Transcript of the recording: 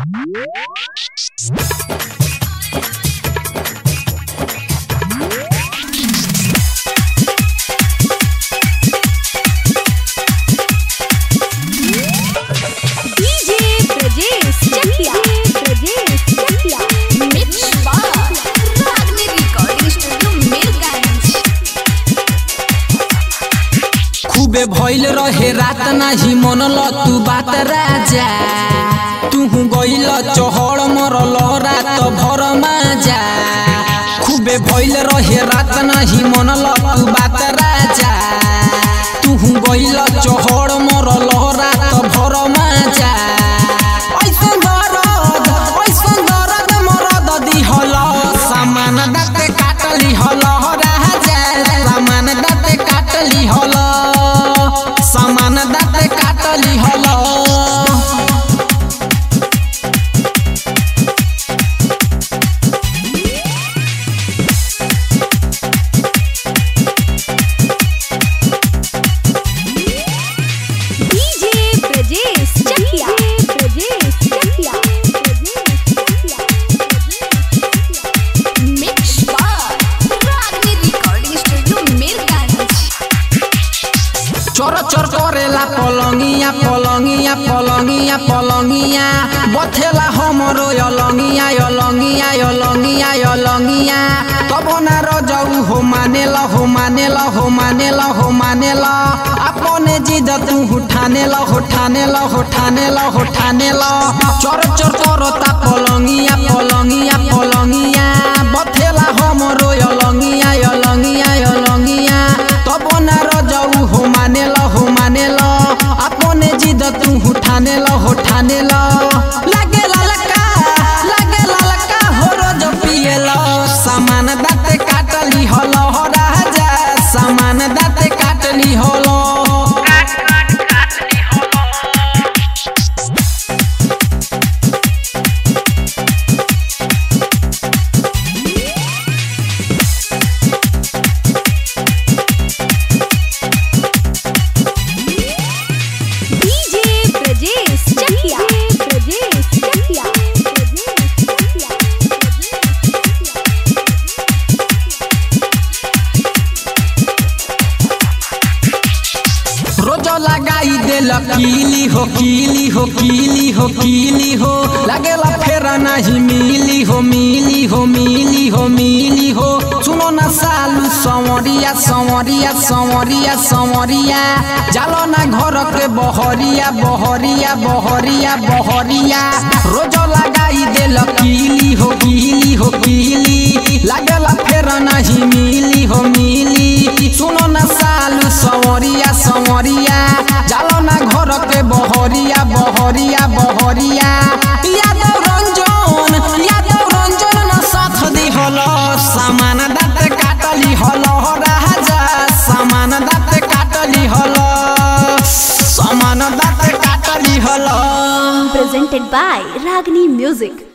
DJ Brajesh Chakia. Brajesh Chakia. Mix Bar. Ragni Recording Studio, Mirganj. खूबे भइल रहे रात नाही मनल तू बात राजा तू गइल चहड़ मरल रात भर माजा खूबे भइल रहे रात नाही मनल तू बात राजा तू गइल चहड़ मरल रात भर माजा ऐसन दरद ऐसन दरद मरद दिहल सामान दाते काटली हल राजा सामान दाते काटली हल सामान दाते काटली हल DJ Brajesh Chakia. Brajesh Chakia. Brajesh Chakia. Mix Bar. Ragni Recording Studio, Mirganj. चोर चोर करेला पलंगिया पलंगिया पलंगिया पलंगिया बथेला हमरो यलंगिया यलंगिया यलंगिया यलंगिया तब ना रजऊ हो मानेला हो मानेला हो मानेला हो मानेला अपने जिद तू उठानेला उठानेला उठानेला उठानेला चोर चोर करता पलंगिया पलंगिया पलंगिया बथेला हमरो यलंगिया यलंगिया यलंगिया तब ना रजऊ हो मानेल हो मानेल अपने जिद तू उठानेल उठानेल लागे ललका लागे ललका हो रोज पिएल सामान दाते काटली हल हो राजा सामान दाते काटली हलो DJ Brajesh Chakia. Brajesh Chakia. Brajesh Chakia. रोज लगाई देल कीली हो कीली हो कीली हो कीली हो लगेला फेरा नहीं मिली हो मिली हो मिली हो मिली हो सुनो ना सालू संवरिया संवरिया संवरिया संवरिया जालो ना घर के बहरिया बहरिया बहरिया बहरिया रोज लगाई देल कीली हो कीली हो कीली लगेला फेरा नहीं मिली हो मिली सुनो ना सालू संवरिया संवरिया जालो ना घर के बहरिया बहरिया बहरिया यादव रंजन यादव रंजन ना साथ दिहल सामान दाँत काटली हल राजा सामान दाँत काटली हल सामान दाँत काटली हल Presented by Ragni Music.